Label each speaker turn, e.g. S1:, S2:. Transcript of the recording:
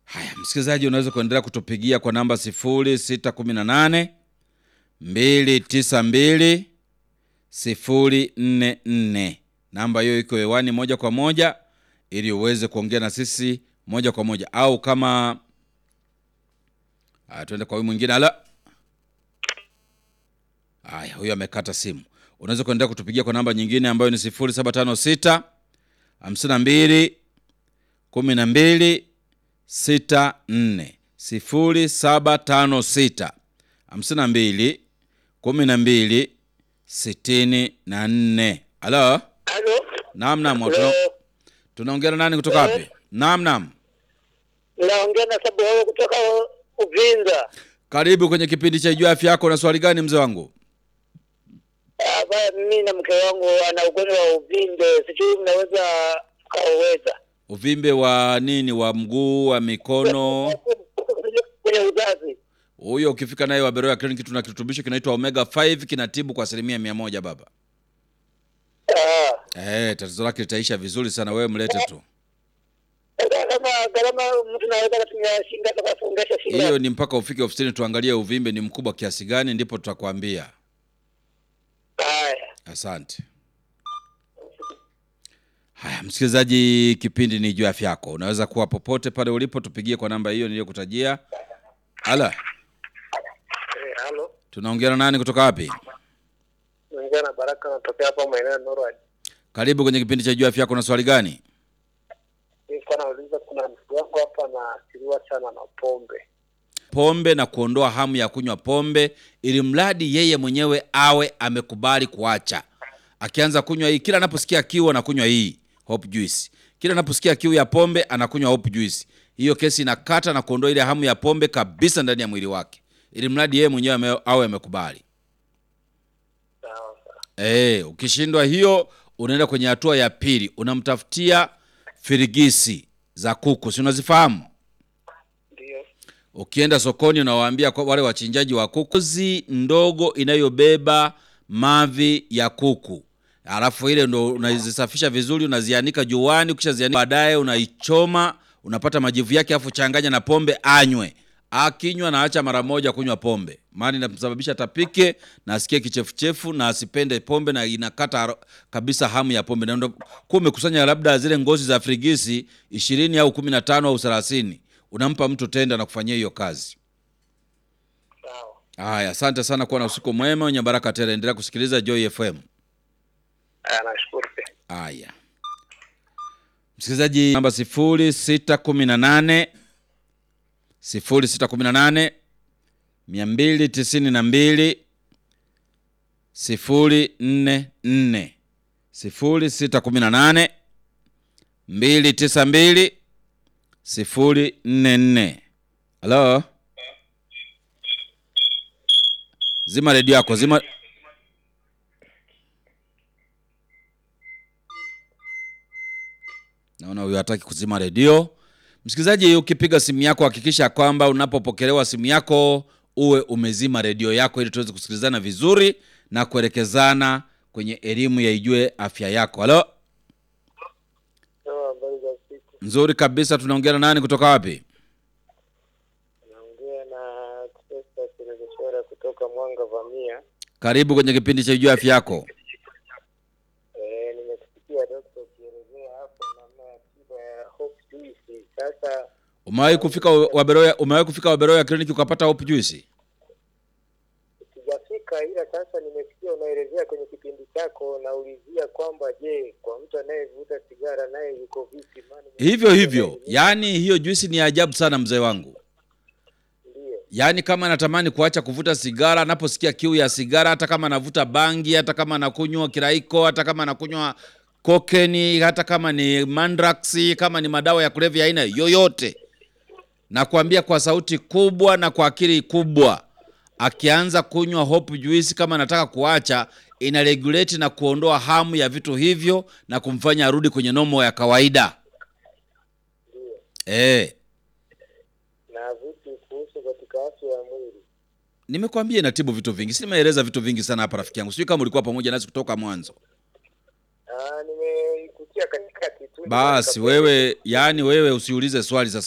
S1: Haya, msikilizaji, unaweza kuendelea kutupigia kwa namba 0618 292 044. Namba hiyo iko hewani moja kwa moja ili uweze kuongea na sisi moja kwa moja, au kama haya, tuende kwa huyu mwingine. Ala, haya, huyu amekata simu. Unaweza kuendelea kutupigia kwa namba nyingine ambayo ni 0756 52 12 64 0756 52 12 64. Halo,
S2: Halo.
S1: naam naam, tuna-
S2: Halo.
S1: tunaongea na nani kutoka wapi? Naam naam,
S2: Naongea na sababu wewe kutoka Uvinza.
S1: karibu kwenye kipindi cha Jua Afya Yako. Na swali gani mzee wangu?
S2: Ah, ba- Mimi na mke wangu ana ugonjwa wa uvimbe, sijui mnaweza kauweza
S1: Uvimbe wa nini? Wa mguu, wa mikono?
S2: kwenye uzazi.
S1: Huyo ukifika naye wa Beroya Clinic tuna kirutubisho kinaitwa Omega 5 kinatibu kwa asilimia mia moja baba.
S2: Ah.
S1: Eh, tatizo lake litaisha vizuri sana, wewe mlete tu.
S2: Sasa Kama gharama mtu naweza kutumia shinda kwa kufungasha shinda.
S1: Hiyo ni mpaka ufike ofisini tuangalie uvimbe ni mkubwa kiasi gani, ndipo tutakwambia.
S2: Haya.
S1: Asante. Haya, msikilizaji, kipindi ni juu ya afya yako. Unaweza kuwa popote pale ulipo, tupigie kwa namba hiyo niliyokutajia. Ala,
S2: Eh, halo.
S1: tunaongea na nani kutoka wapi?
S2: Naongea na Baraka natokea hapa maeneo ya Norway.
S1: Karibu kwenye kipindi cha juu ya afya yako. Na swali gani?
S2: Nilikuwa nauliza kuna mtu wangu hapa anaathiriwa sana na pombe.
S1: Pombe na kuondoa hamu ya kunywa pombe, ili mradi yeye mwenyewe awe amekubali kuacha. Akianza kunywa hii, kila anaposikia kiu anakunywa hii Hope Juice, kila anaposikia kiu ya pombe anakunywa Hope Juice. Hiyo kesi inakata na kuondoa ile hamu ya pombe kabisa ndani ya mwili wake, ili mradi yeye mwenyewe ame- awe amekubali.
S2: Sawa sawa.
S1: Eh, ukishindwa hiyo, unaenda kwenye hatua ya pili, unamtafutia firigisi za kuku, si unazifahamu?
S2: Ndio.
S1: Ukienda sokoni unawaambia kwa wale wachinjaji wa kuku, ngozi ndogo inayobeba mavi ya kuku, alafu ile ndo unazisafisha vizuri, unazianika juani. Ukishazianika baadaye unaichoma, unapata majivu yake, alafu changanya na pombe, anywe. Akinywa na acha mara moja kunywa pombe, maana inamsababisha tapike na asikie kichefuchefu na asipende pombe, na inakata haro- kabisa hamu ya pombe. Na ndo kuwa umekusanya labda zile ngozi za frigisi ishirini au kumi na tano au thelathini unampa mtu tenda na kufanyia hiyo kazi.
S2: Sawa.
S1: Haya, asante sana, kuwa na usiku mwema wenye baraka tele. Endelea kusikiliza Joy FM.
S2: Haya, nashukuru pia.
S1: Haya, msikilizaji, namba sifuri sita kumi na nane sifuri sita kumi na nane mia mbili tisini na mbili sifuri nne nne sifuri sita kumi na nane mbili tisa mbili sifuri nne nne. Halo, zima redio yako, zima Naona huyu hataki kuzima redio. Msikilizaji, ukipiga simu yako hakikisha kwamba unapopokelewa simu yako uwe umezima redio yako ili tuweze kusikilizana vizuri na kuelekezana kwenye elimu ya ijue afya yako. Halo,
S2: Sawa, habari za siku.
S1: nzuri kabisa. Tunaongea na nani kutoka wapi?
S2: Naongea na Chester Silveshera kutoka Mwanga Vamia.
S1: Karibu kwenye kipindi cha ijue afya yako.
S2: Eh, nimesikia dokta ukielezea hapo namna ya tiba ya Hope Juice. Sasa
S1: Umewahi kufika Waberoya, umewahi kufika Waberoya kliniki ukapata Hope Juice?
S2: sijafika, ila sasa nimesikia unaelezea kwenye kipindi chako, naulizia kwamba je, kwa mtu anayevuta sigara naye yuko vipi? Maana
S1: Hivyo hivyo, yaani hiyo juisi ni ajabu sana mzee wangu.
S2: ndio
S1: Yaani kama anatamani kuacha kuvuta sigara, anaposikia kiu ya sigara, hata kama anavuta bangi, hata kama anakunywa kiraiko, hata kama anakunywa kokeni, hata kama ni mandrax, kama ni madawa ya kulevya aina yoyote, nakwambia kwa sauti kubwa na kwa akili kubwa, akianza kunywa Hope Juice, kama anataka kuacha, ina regulate na kuondoa hamu ya vitu hivyo na kumfanya arudi kwenye nomo ya kawaida. Eh,
S2: na vipi kuhusu katika afya ya mwili?
S1: nimekwambia inatibu vitu vingi, si nimeeleza vitu vingi sana hapa rafiki yangu, sijui kama ulikuwa pamoja nasi kutoka mwanzo.
S2: Ah, nimeikutia katikati tu.
S1: Basi wewe, yani wewe usiulize swali sasa